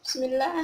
bismillaah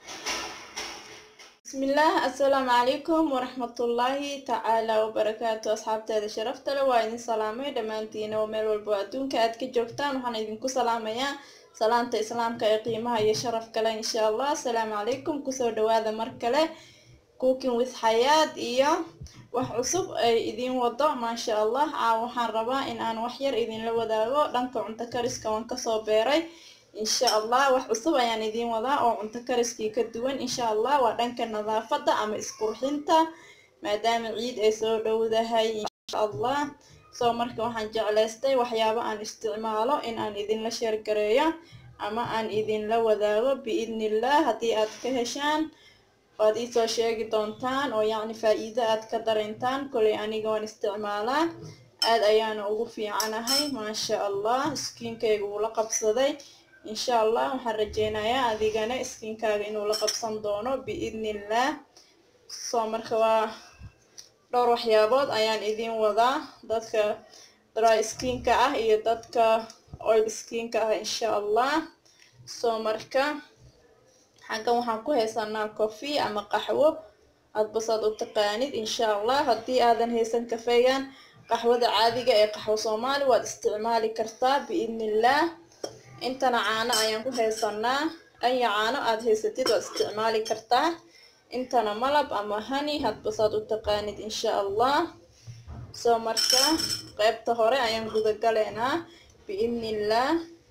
bismillaah assalaamu calaykum waraxmatullaahi tacaala wabarakaatu asxaabteeda sharafta leh waa idin salaamay dhammaantiina oo meel walbo adduunka aad ka joogtaan waxaan idinku salaamayaa salaanta islaamka ee qiimaha iyo sharaf kale insha allah assalaamu calaykum kusoo dhawaada mar kale cooking with xayaad iyo wax cusub ay idiin wado maasha allah caaw waxaan rabaa in aan wax yar idinla wadaago dhanka cunto kariska waan kasoo beeray insha allah wax cusub ayaan idiin wadaa oo cunto kariskii ka duwan insha allah waa dhanka nadaafadda ama isqurxinta maadaama ciid ay soo dhowdahay insha allah soo marka waxaan jeclaystay waxyaabo aan isticmaalo in aan idinla sheergareeyo ama aan idinla wadaago biidnillah haddii aad ka heshaan waad iisoo sheegi doontaan oo yacni faa-iido aad ka dareentaan kolay aniga waan isticmaalaa aad ayaana ugu fiicanahay maasha allah iskiinkayga wuu la qabsaday insha allah waxaan rajeynayaa adigana iskiinkaaga inuu la qabsan doono biidnillah soo marka waa dhowr waxyaabood ayaan idiin wadaa dadka dry skiinka ah iyo dadka oil skiinka ah insha allah soo marka xaggan waxaan ku haysanaa coffee ama qaxwo adbasaad u taqaanid insha allah haddii aadan haysan kafeegan qaxwada caadiga ee qaxwo soomaali waad isticmaali kartaa biidnillah intana caano ayaan ku haysanaa aya caano aada haysatid waad isticmaali kartaa intana malab ama hani hadbasaad u taqaanid insha allah soo marka qeybta hore ayaan gudagaleynaa biidnillah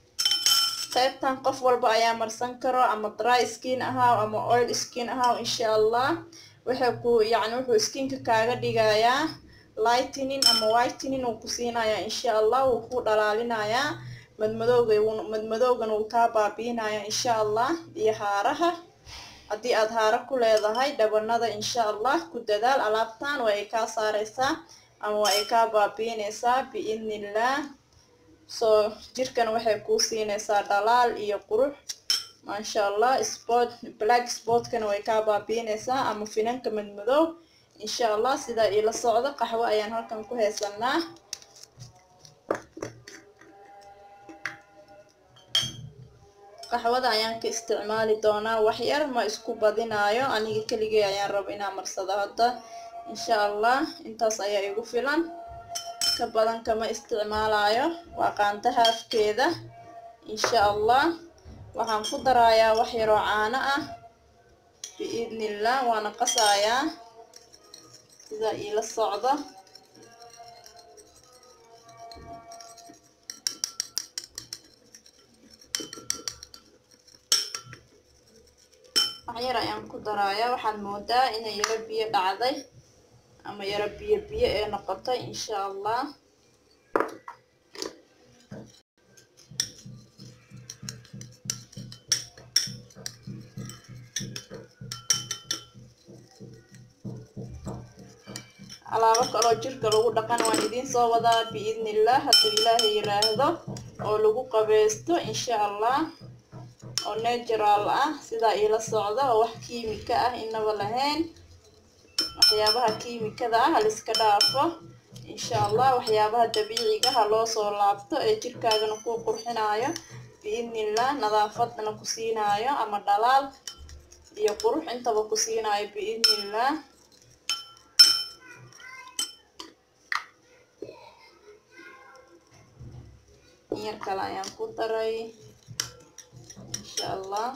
qaybtan qof walba ayaa marsan karo ama dry skin ahaaw ama oil skin ahaaw insha allah waxay ku yacni wuxuu skinka kaaga dhigayaa lightinin ama whitenin uu ku siinayaa insha allah wuu ku dhalaalinayaa madmadowga madmadowgan wuu kaa baabiinayaa insha allah iyo haaraha haddii aad haaro ku leedahay dhabanada insha allah ku dadaal alaabtan waa ay kaa saareysaa ama waa ay kaa baabiineysaa biidnillah soo jirkan waxay kuu siineysaa dhalaal iyo qurux maasha allah sport black sportkana way kaa baabiineysaa ama finanka madmadow insha allah sidaa iila socdo qaxwo ayaan halkan ku haysanaa qaxwada ayaan ka isticmaali doonaa waxyar ma isku badinaayo aniga keligay ayaan raba inaan marsado hadda insha allah intaas ayaa igu filan ka badan kama isticmaalayo waa qaanta haafkeeda insha allah waxaan ku darayaa wax yaroo caano ah biidnillah waana qasayaa sidaa iila socdo waxyar ayaan ku darayaa waxaad moodaa inay yaro biyo dhacday ama yaro biyo biyo ee noqotay insha allah alaabo kaloo jirka lagu dhaqan waan idiin soo wadaa biidnillah hadduu ilaahay yiraahdo oo lagu qabeysto insha allah oo natural ah sidaa iila socda oo wax kiimika ah inaba lahayn waxyaabaha kiimikada ah haliska dhaafo insha allah waxyaabaha dabiiciga ha loo soo laabto ee jirkaagana ku qurxinaayo biidnillah nadaafadana ku siinaayo ama dhalaal iyo qurux intaba ku siinaayo biidnillah yar kale ayaan ku daray insha allah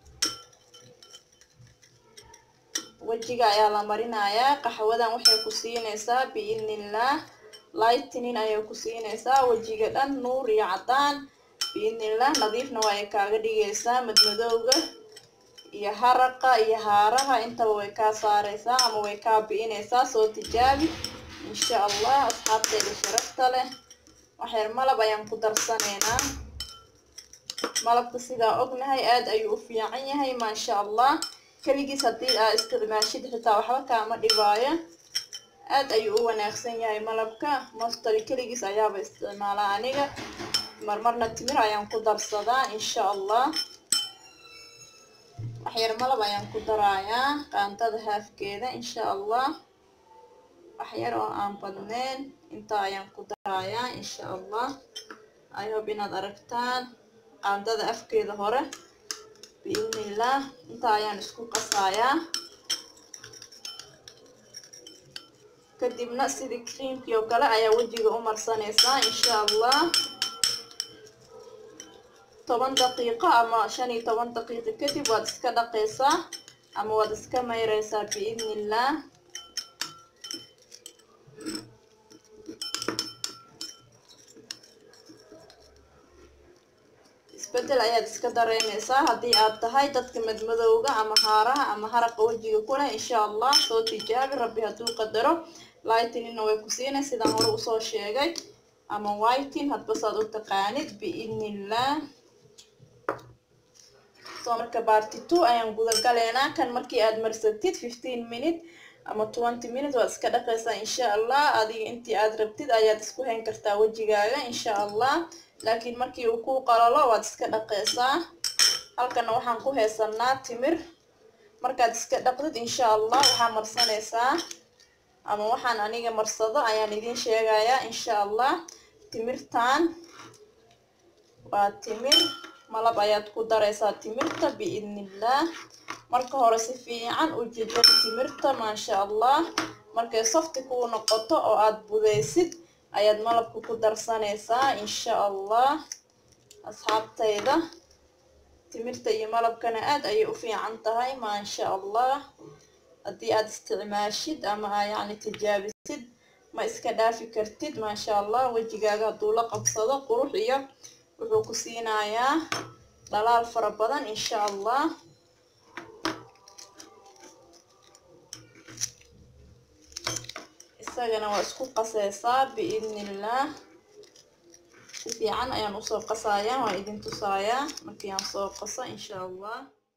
wejiga ayaa la marinayaa qaxwadan waxay ku siineysaa biidnillah lightinin ayay ku siineysaa wejiga dhan nuur iyo cadaan biidnillah nadiifna waa ay kaaga dhigeysaa madmadowga iyo haraqa iyo haaraha intaba way kaa saareysaa ama way kaa bi'ineysaa soo tijaabi insha allah asxaabteeda sharafta leh waxyar malab ayaan ku darsaneynaa malabka sidaa ognahay aada ayuu u fiican yahay maasha allah keligiis haddii aa isticmaashid xitaa waxba kaama dhibaayo aad ayuu u wanaagsan yahay malabka mostali keligiis ayaaba isticmaalaa aniga marmarna timir ayaan ku darsadaa insha allah waxyar malab ayaan ku darayaa qaantada haafkeeda insha allah waxyar oo aan badneyn intaa ayaan ku darayaa insha allah i hope inaad aragtaan qaandada afkeeda hore biidnillaah intaa ayaan isku qasayaa kadibna sidii creamkii oo kale ayaa wejiga u marsanaysaa insha allah toban daqiiqo ama shan iyo toban daqiiqo kadib waad iska dhaqaysaa ama waad iska mayraysaa biidnillaah isbedel ayaad iska dareemaysaa haddii aad tahay dadka madmadowga ama haaraha ama haraqa wejiga ku leh insha allah soo tijaabi rabbi hadduu qadaro lightinina way ku siinay sidaan hore usoo sheegay ama whiting hadba saad u taqaanid biidnillaah soo marka barty two ayaan gudagaleynaa kan markii aad marsatid fifteen minute ama twenty minute waad iska dhaqaysaa insha allah adiga intii aad rabtid ayaad isku hayn kartaa wejigaaga insha allah laakiin markii uu kuu qalalo waad iska dhaqaysaa halkana waxaan ku haysanaa timir markaad iska dhaqdid insha allah waxaa marsanaysaa ama waxaan aniga marsado ayaan idiin sheegayaa insha allah timirtan waa timir malab ayaad ku daraysaa timirta biidnillaah marka hore si fiican u jejab timirta maasha allah markay softi kuu noqoto oo aad budaysid ayaad malabka ku darsanaysaa insha allah asxaabtayda timirta iyo malabkana aad ayay u fiican tahay maasha allah haddii aad isticmaashid ama aa yacni tijaabisid ma iska dhaafi kartid maasha allah wejigaaga hadduu la qabsado qurux iyo wuxuu ku siinayaa dhalaal fara badan insha allah isagana waa isku qasaysaa biidnillaah si fiican ayaan usoo qasayaa waan idin tusayaa markii aan soo qaso insha allah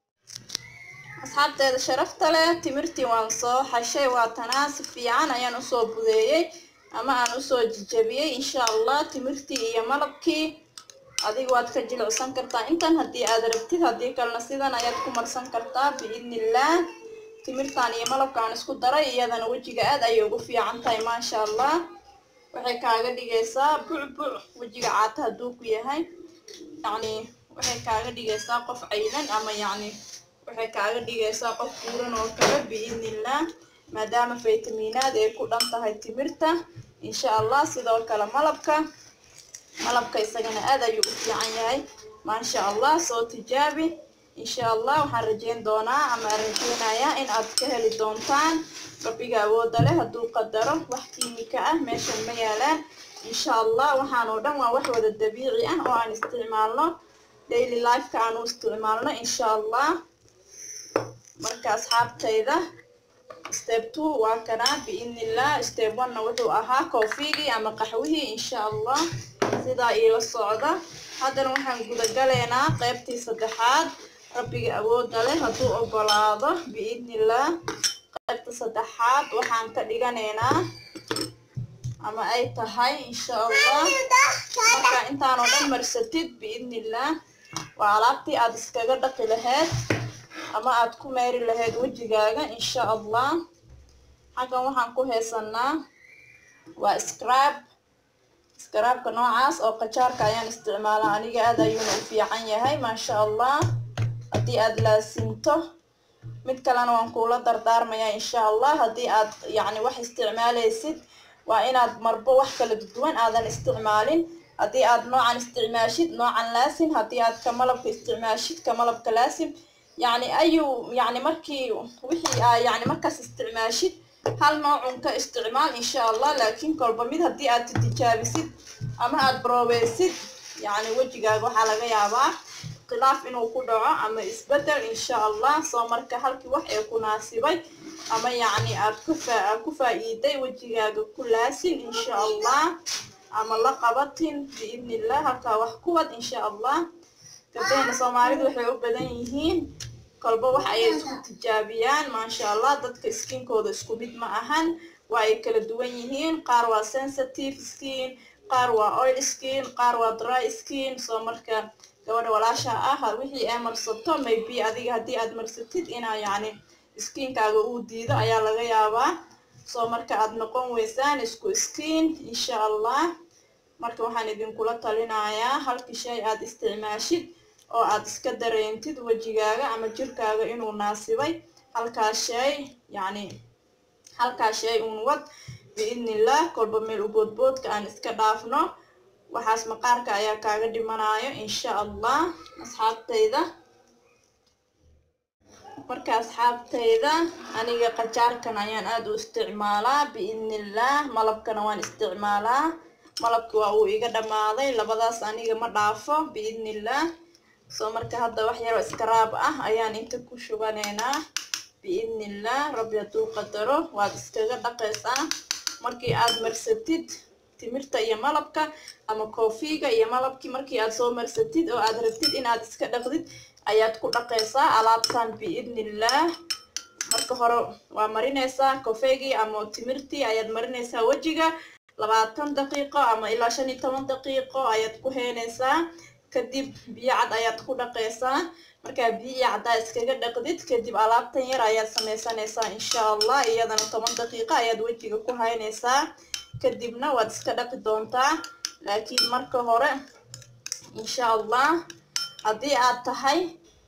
asxaabteeda sharafta leh timirtii waan soo xashay waatanaa si fiican ayaan usoo budeeyey ama aan usoo jijabiyey insha allah timirtii iyo malabkii adiga waad ka jilicsan kartaa intan haddii aad rabtid haddii kalena sidan ayaad ku marsan kartaa biidnillaah timirtan iyo malabkaan isku daray iyadana wejiga aad ayay ugu fiican tahay maasha allah waxay kaaga dhigaysaa bucbuc wejiga caata hadduu ku yahay yacni waxay kaaga dhigaysaa qof caylan ama yacni waxay kaaga dhigaysaa qof buuran oo kale biidnillaah maadaama faytamiinaad ay ku dhan tahay timirta insha allah sidoo kale malabka malabka isagana aad ayuu u fiican yahay maasha allah soo tijaabi insha allah waxaan rajeyn doonaa ama aan rajeynayaa in aad ka heli doontaan rabbiga awooda leh hadduu qadaro wax kiimika ah meeshan ma yaalaan insha allah waxaan oo dhan waa wax wada dabiici ah oo aan isticmaalno daily lifeka aan u isticmaalno insha allah marka asxaabtayda step two waa kanaa biidnillah step one-na wuxuu ahaa koofigii ama qaxwihii insha allah sidaa iila socda haddana waxaan gudagaleynaa qeybtii saddexaad rabbiga awooda leh hadduu ogolaado biidnillaah qaybta saddexaad waxaan ka dhiganaynaa ama ay tahay insha allah marka intaanoo dhan marsatid biidnillaah waa alaabtii aad iskaga dhaqi lahayd ama aad ku meeri lahayd wejigaaga insha allah xaggan waxaan ku haysanaa waa scrab scrabka noocaas oo qajaarka ayaan isticmaalaa aniga aad ayuuna u fiican yahay maasha allah haddii aad laasinto mid kalena waan kuula dardaarmayaa insha allah haddii aad yacni wax isticmaalaysid waa inaad marbo wax kala duwan aadan isticmaalin haddii aad noocan isticmaashid noocan laasin haddii aad ka malabka isticmaashid ka malabka laasim yacni ayuu yacni markii wixii aa yacni markaas isticmaashid hal noocun ka isticmaal insha allah laakiin kolba mid haddii aad tijaabisid ama aad baroobaysid yacni wejigaaga waxaa laga yaabaa khilaaf inuu ku dhaco ama isbedel insha allah soo marka halkii wax ee ku naasibay ama yacni aad kufa aad ku faa'iiday wejigaaga ku laasin insha allah ama la qabatin biidnillah halkaa wax kuwad insha allah gabdahena soomaalidu waxay u badan yihiin kolba wax ayay isku tijaabiyaan maasha allah dadka skinkooda isku mid ma ahan waa ay kala duwan yihiin qaar waa sensitive skin qaar waa oil skin qaar waa dry skin soo marka gabadha walaasha ah wixii ay marsato maybe adiga haddii aad marsatid inaa yacni skinkaaga uu diido ayaa laga yaabaa soo marka aad noqon weysaan isku skin insha allah marka waxaan idinkula talinayaa halkii shay aad isticmaashid oo aad iska dareentid wejigaaga ama jirkaaga inuu naasibay halkaa shay yacni halkaa shay uun wad biidnillah kolba meel u boodboodka aan iska dhaafno waxaas maqaarka ayaa kaaga dhimanayo insha allah asxaabtayda marka asxaabtayda aniga qajaarkan ayaan aada u isticmaalaa biidnillah malabkana waan isticmaalaa malabki waa uu iga dhammaaday labadaas aniga ma dhaafo biidnillah soo marka hadda wax yaroo iskaraab ah ayaan inta ku shubanaynaa biidnillah rabbi hadduu qadaro waad iskaga dhaqaysaa markii aad marsatid timirta iyo malabka ama koofiga iyo malabkii markii aad soo marsatid oo aad rabtid inaad iska dhaqdid ayaad ku dhaqaysaa alaabtan biidnillah marka hore waa marinaysaa kofeygii ama timirtii ayaad marinaysaa wejiga labaatan daqiiqo ama ilaa shan iyo toban daqiiqo ayaad ku heynaysaa kadib biyo cad ayaad ku dhaqaysaa markaa biyo caddaa iskaga dhaqdid kadib alaabtan yar ayaad samaysanaysaa insha allah iyadana toban daqiiqo ayaad wejiga ku haynaysaa kadibna waad iska dhaqi doontaa laakiin marka hore insha allah haddii aad tahay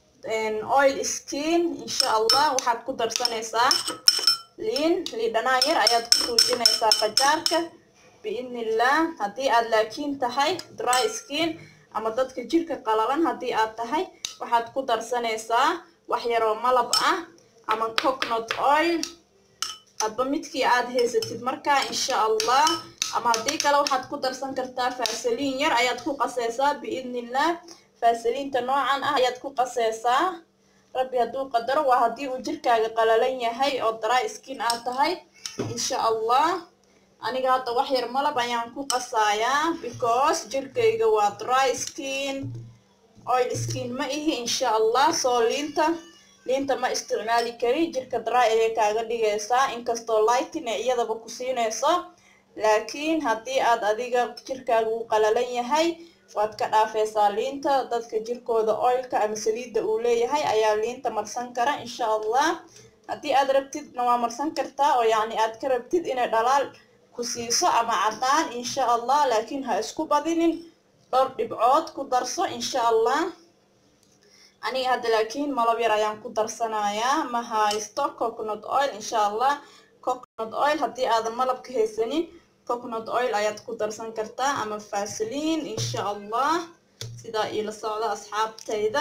oil skin insha allah waxaad ku darsanaysaa liin liidhanaan yar ayaad ku tuujinaysaa qajaarka biidnillah haddii aad laakiin tahay dry skin ama dadka jirka qalalan haddii aad tahay waxaad ku darsanaysaa wax yaroo malab ah ama coconut oil hadba midkii aad haysatid markaa insha allah ama haddii kale waxaad ku darsan kartaa faasaliin yar ayaad ku qasaysaa biidnillah faasaliinta noocan ah ayaad ku qasaysaa rabbi hadduu qadaro waa haddii uu jirkaaga qalalan yahay oo dry skin aad tahay insha allah aniga hadda wax yar malab ayaan ku qasayaa because jirkayga waa dry skin oil skin ma ihi insha allah soo liinta liinta ma isticmaali kari jirka dry ayay kaaga dhigaysaa inkastoo lightin ee iyadaba ku siinayso laakiin haddii aad adiga jirkaaga uu qalalan yahay waad ka dhaafaysaa liinta dadka jirkooda oilka ama saliidda uu leeyahay ayaa liinta marsan kara insha allah haddii aad rabtidna waa marsan kartaa oo yacni aad ka rabtid inay dhalaal ku siiso ama caddaan insha allah laakiin ha isku badinin dhowr dhibcood ku darso insha allah aniga hadda laakiin malab yar ayaan ku darsanayaa ma haysto coconut oil insha allah coconut oil haddii aadan malabka haysanin coconut oil ayaad ku darsan kartaa ama faasiliin insha allah sidaa iila socda asxaabtayda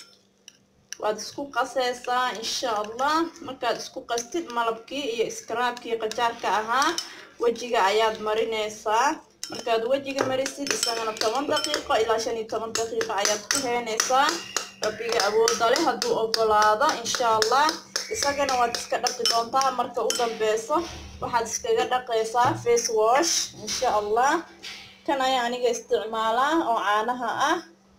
waad isku qasaysaa insha allah markaad isku qastid malabkii iyo iskaraabkii qajaarka ahaa wejiga ayaad marinaysaa markaad wejiga marisid isagana toban daqiiqo ilaa shan iyo toban daqiiqo ayaad ku heynaysaa rabbiga awooda leh hadduu ogolaado insha allah isagana waad iska dhaqi doontaa marka u dambeyso waxaad iskaga dhaqaysaa face wash insha allah kan ayaa aniga isticmaalaa oo caanaha ah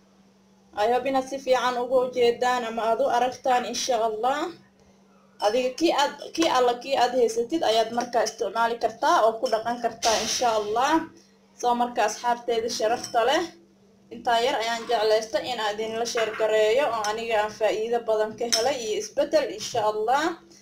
ihob inaad si fiican uga ujeedaan ama aad u aragtaan insha allah adiga kii aad kii alla kii aad haysatid ayaad markaa isticmaali kartaa oo ku dhaqan kartaa insha allah soo marka asxaabteeda sharafta leh intaa yar ayaan jeclaysta in aan idinla sheergareeyo oo aniga aan faa'iido badan ka helay iyo isbeddel insha allah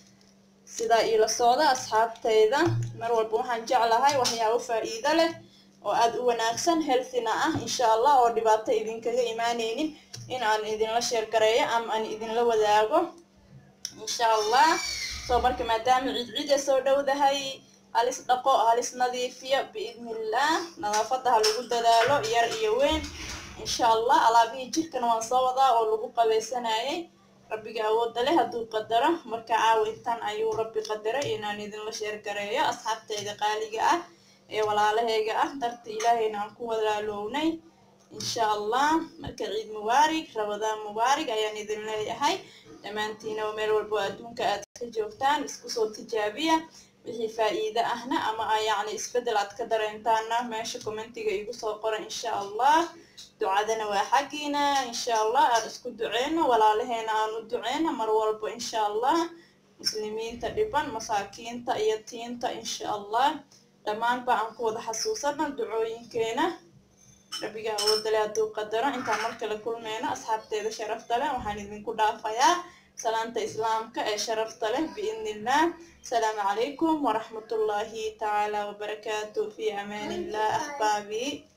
sidaa iila socda asxaabtayda mar walba waxaan jeclahay waxyaabo faa'iido leh oo aada u wanaagsan healthina ah insha allah oo dhibaato idinkaga imaaneynin in aan idinla sheergareeyo ama aan idinla wadaago insha allah soo marka maadaama cidcida soo dhowdahay halis dhaqo halis nadiifiyo biidnillah nadaafadda ha lagu dadaalo yar iyo weyn insha allah alaabihii jirkana waan soo wadaa oo lagu qabaysanayay rabbiga awoodda leh hadduu qadaro marka caawa intan ayuu rabbi qadaray inaan idinla sheergareeyo asxaabtayda qaaliga ah ee walaalahayga ah darta ilaahayna aan ku walaalownay insha allah marka ciid mubaarig rabadaan mubaarig ayaan idin leeyahay dhammaantiina meel walbo adduunka aad ka joogtaan isku soo tijaabiya wixii faa'iide ahna ama yacni isbeddel aad ka dareentaana meesha commentiga igu soo qora insha allah ducadana waa xaggiina insha allah aan isku duceyno walaalaheena aan u duceyno mar walbo insha allah muslimiinta dhiban masaakiinta iyo tiinta insha allah dhammaanba aan ku wada xasuusana ducooyinkeena rabbiga awoodale hadduu qadaro intaan mar kale kulmeyno asxaabteeda sharafta leh waxaan idinku dhaafayaa salaanta islaamka ee sharafta leh biidni illah asalaamu calaykum waraxmatullaahi tacaala wabarakaatu fi amaan illah ahbaabii